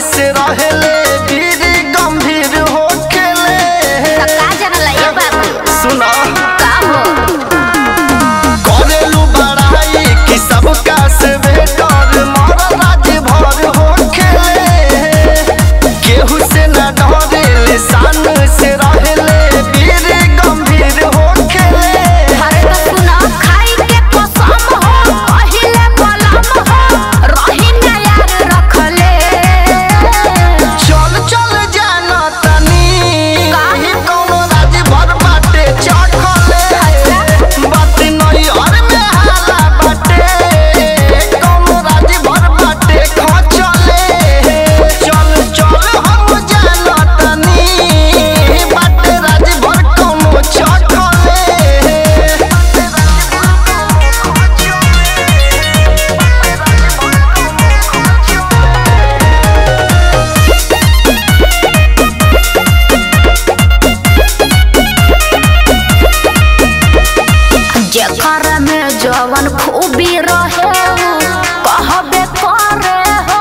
से रहेले वीर गंभीर होखेले त का जानला ये बाबू सुना का हो करेलू बड़ाई कि सबका से बेटर मर राज भर होखेले केहू से न डरेले शान से रहेले वीर गंभीर होखेले हरे तो सुना खाई के कसम हो पहिले बलम हो रही ना यार रखले चल चल जाना तनी काहे? कौनो राज भर बाटे चखले बात नहीं और में हाला बाटे कौनो राज भर बाटे खचले चल चल हम जाना तनी बाटे राज भर कौनो जेकर में जवन खूबी रहे उ कहबे करे हो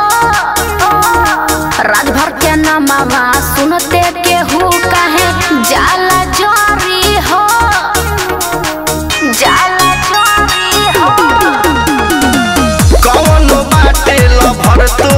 रात भर के नमवा सुनते केहू कहे जाला जरी हो जाला जरी हो कौनो बाटे लभर तू